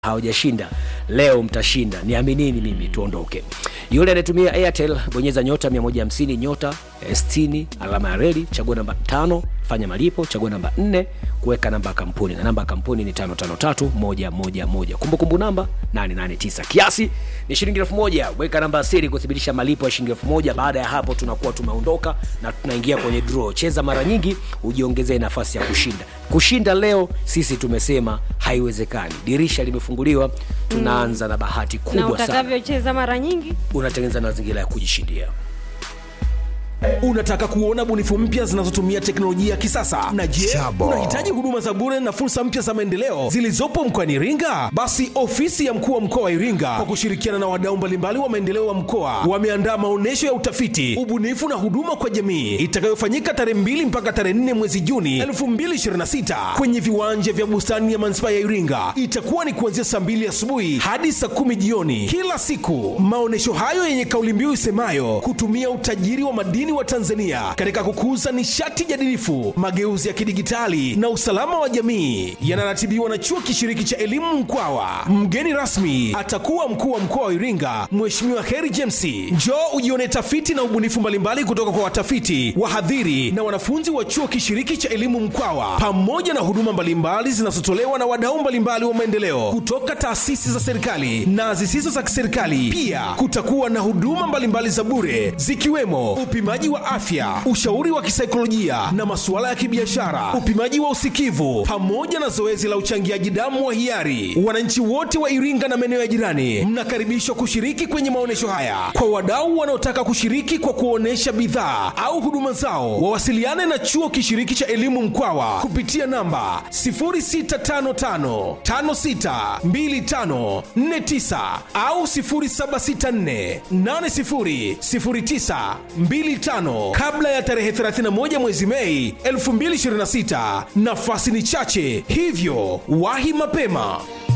hawajashinda leo mtashinda niaminini mimi tuondoke yule anayetumia airtel bonyeza nyota 150 nyota 60 alama ya reli chagua namba tano fanya malipo chagua namba 4 kuweka namba ya kampuni na namba ya kampuni ni 553111 kumbukumbu namba 889 kiasi ni shilingi elfu moja weka namba ya siri kuthibitisha malipo ya shilingi elfu moja baada ya hapo tunakuwa tumeondoka na tunaingia kwenye draw cheza mara nyingi ujiongezee nafasi ya kushinda kushinda leo sisi tumesema haiwezekani dirisha limefunguliwa tunaanza na bahati na kubwa sana utakavyocheza mara nyingi unatengeneza mazingira ya kujishindia unataka kuona bunifu mpya zinazotumia teknolojia ya kisasa na je Chabo. unahitaji huduma za bure na fursa mpya za maendeleo zilizopo mkoani iringa basi ofisi ya mkuu wa mkoa wa iringa kwa kushirikiana na wadau mbalimbali wa maendeleo wa mkoa wameandaa maonyesho ya utafiti ubunifu na huduma kwa jamii itakayofanyika tarehe 2 mpaka tarehe 4 mwezi juni 2026 kwenye viwanja vya bustani ya manispaa ya iringa itakuwa ni kuanzia saa 2 asubuhi hadi saa 10 jioni kila siku maonyesho hayo yenye kauli mbiu isemayo kutumia utajiri wa madini wa tanzania katika kukuza nishati jadilifu mageuzi ya kidigitali na usalama wa jamii yanaratibiwa na chuo kishiriki cha elimu mkwawa mgeni rasmi atakuwa mkuu wa mkoa wa iringa mheshimiwa heri james njoo ujione tafiti na ubunifu mbalimbali kutoka kwa watafiti wahadhiri na wanafunzi wa chuo kishiriki cha elimu mkwawa pamoja na huduma mbalimbali zinazotolewa na wadau mbalimbali wa maendeleo kutoka taasisi za serikali na zisizo za kiserikali pia kutakuwa na huduma mbalimbali za bure zikiwemo upimaji wa afya ushauri wa kisaikolojia na masuala ya kibiashara upimaji wa usikivu pamoja na zoezi la uchangiaji damu wa hiari wananchi wote wa iringa na maeneo ya jirani mnakaribishwa kushiriki kwenye maonyesho haya kwa wadau wanaotaka kushiriki kwa kuonesha bidhaa au huduma zao wawasiliane na chuo kishiriki cha elimu mkwawa kupitia namba 0655562549 au 0764800925 kabla ya tarehe 31 mwezi mei 2026 nafasi ni chache hivyo wahi mapema